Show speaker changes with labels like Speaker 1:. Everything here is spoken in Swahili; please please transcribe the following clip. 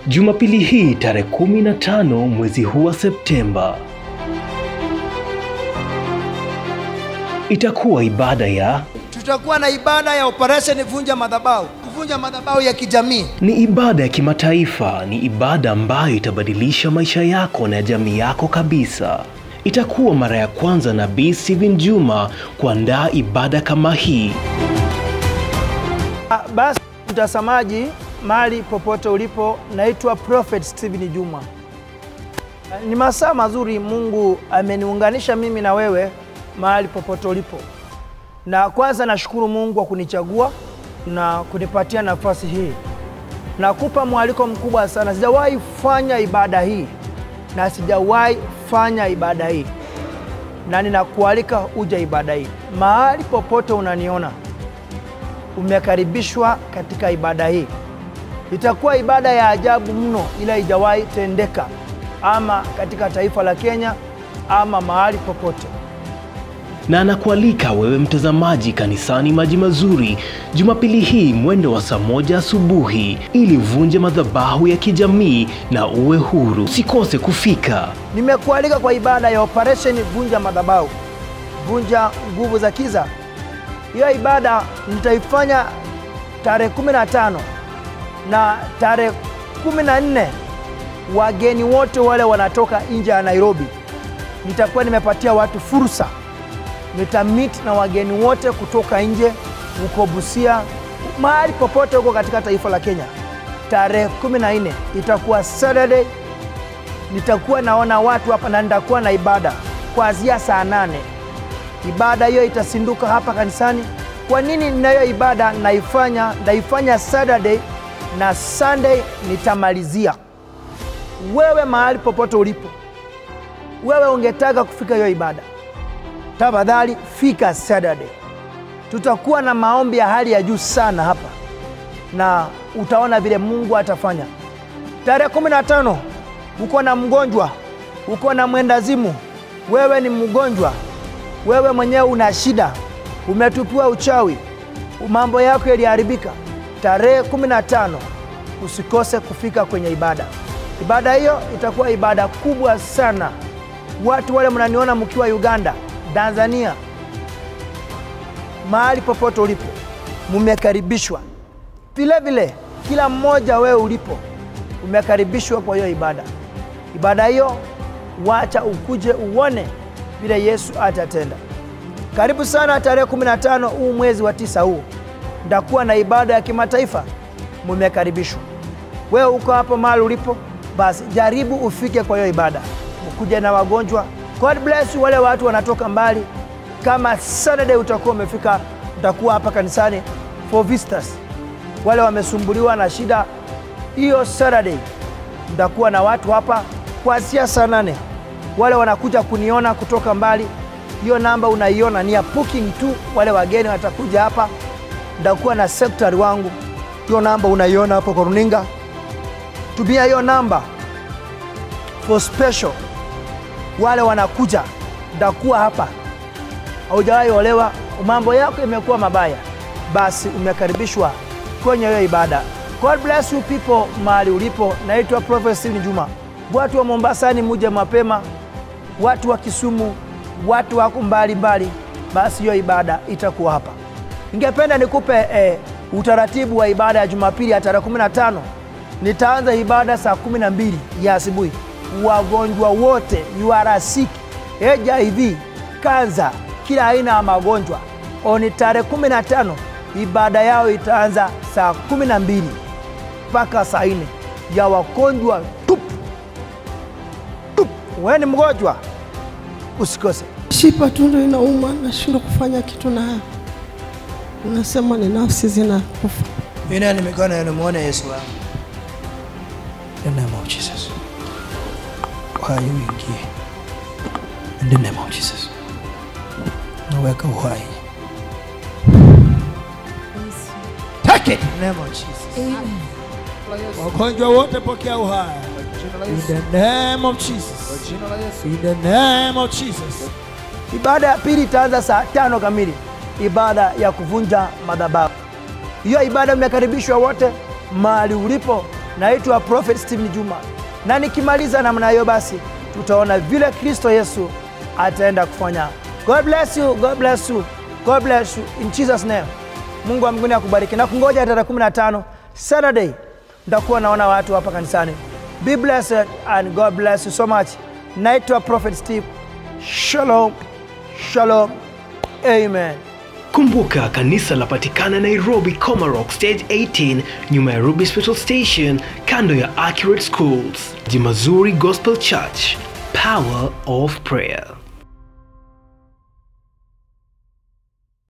Speaker 1: Jumapili hii tarehe 15 mwezi huu wa Septemba itakuwa ibada ya
Speaker 2: Tutakuwa na ibada ya operation vunja madhabahu, kuvunja madhabahu ya kijamii.
Speaker 1: ni ibada ya kimataifa, ni ibada ambayo itabadilisha maisha yako na ya jamii yako kabisa. Itakuwa mara ya kwanza Nabii Steven Juma kuandaa ibada kama hii.
Speaker 3: Ah, Basi mtazamaji, mahali popote ulipo, naitwa Prophet Steven Juma. Ah, Ni masaa mazuri Mungu ameniunganisha mimi na wewe mahali popote ulipo, na kwanza nashukuru Mungu kwa kunichagua na kunipatia nafasi hii. Nakupa mwaliko mkubwa sana. Sijawahi fanya ibada hii na sijawahi fanya ibada hii, na ninakualika uje ibada hii mahali popote unaniona umekaribishwa katika ibada hii. Itakuwa ibada ya ajabu mno, ila haijawahi tendeka ama katika taifa la Kenya ama mahali popote.
Speaker 1: na anakualika wewe mtazamaji kanisani Maji Mazuri Jumapili hii mwendo wa saa moja asubuhi ili uvunje madhabahu ya kijamii na uwe huru. Usikose kufika.
Speaker 3: Nimekualika kwa ibada ya operation vunja madhabahu, vunja nguvu za kiza. Hiyo ibada nitaifanya tarehe 15 na tarehe 14. Wageni wote wale wanatoka nje ya Nairobi, nitakuwa nimepatia watu fursa nitamit na wageni wote kutoka nje huko Busia, mahali popote huko katika taifa la Kenya. Tarehe 14 itakuwa Saturday, nitakuwa naona watu hapa na nitakuwa na ibada kuanzia saa nane. Ibada hiyo itasinduka hapa kanisani. Kwa nini ninayo ibada naifanya? Naifanya Saturday na Sunday nitamalizia. Wewe mahali popote ulipo, wewe ungetaka kufika hiyo ibada tafadhali fika Saturday. Tutakuwa na maombi ya hali ya juu sana hapa, na utaona vile Mungu atafanya. Tarehe kumi na tano uko na mgonjwa, uko na mwendazimu, wewe ni mgonjwa, wewe mwenyewe una shida, umetupiwa uchawi, mambo yako yaliharibika. Tarehe kumi na tano usikose kufika kwenye ibada. Ibada hiyo itakuwa ibada kubwa sana. Watu wale mnaniona mkiwa Uganda, Tanzania, mahali popote ulipo, mumekaribishwa. Vile vile kila mmoja wewe ulipo umekaribishwa kwa hiyo ibada. Ibada hiyo wacha ukuje uone vile Yesu atatenda. Karibu sana tarehe 15 huu mwezi wa tisa huu ndakuwa na ibada ya kimataifa, mumekaribishwa. Wewe uko hapo mahali ulipo, basi jaribu ufike kwa hiyo ibada, ukuje na wagonjwa. God bless you, wale watu wanatoka mbali. Kama Saturday utakuwa umefika, utakuwa hapa kanisani for visitors, wale wamesumbuliwa na shida hiyo. Saturday nitakuwa na watu hapa kuanzia saa nane. Wale wanakuja kuniona kutoka mbali, hiyo namba unaiona ni ya booking tu. Wale wageni watakuja hapa, nitakuwa na secretary wangu, hiyo namba unaiona hapo kwa runinga. Tumia hiyo namba for special. Wale wanakuja, nitakuwa hapa. Haujawahi olewa, mambo yako imekuwa mabaya, basi umekaribishwa kwenye hiyo ibada. God bless you people mahali ulipo. Naitwa Prophet Steven Juma. Watu wa Mombasani muje mapema, watu wa Kisumu, watu wako mbali mbali, basi hiyo ibada itakuwa hapa. Ningependa nikupe eh, utaratibu wa ibada ya Jumapili ya tarehe 15. Nitaanza ibada saa 12 ya asubuhi. Wagonjwa wote UR sick, HIV, kanza, kila aina ya magonjwa, oni tarehe 15 ibada yao itaanza saa 12 mpaka saa 4 ya wagonjwa tupu tupu. Wewe ni mgonjwa, usikose.
Speaker 4: Shipa tu ndo inauma, nashindwa kufanya kitu nayo. Unasema ni nafsi zinakufa.
Speaker 2: Inua mikono yenu muone Yesu wangu. In the name of Jesus. Uhai uingie. In the name of Jesus. Naweka uhai. Take it. In the name of Jesus. Wagonjwa wote pokea uhai. In the name of Jesus. In the name of Jesus.
Speaker 3: Ibada ya pili itaanza saa tano kamili, ibada ya kuvunja madhabahu. Hiyo ibada mmekaribishwa wote mahali ulipo, naitwa Prophet Stephen Juma, na nikimaliza namna hiyo, basi tutaona vile Kristo Yesu ataenda kufanya. God bless you, God bless you, God bless you in Jesus name. Mungu wa mbinguni akubariki na kungoja tarehe 15 Saturday nitakuwa naona watu hapa kanisani. Be blessed and God bless you so much. Naitwa Prophet Steve. Shalom, shalom, amen.
Speaker 1: Kumbuka kanisa lapatikana Nairobi Comarock Stage 18 nyuma ya Ruby Special Station kando ya Accurate Schools. Jimazuri Gospel Church, Power of Prayer.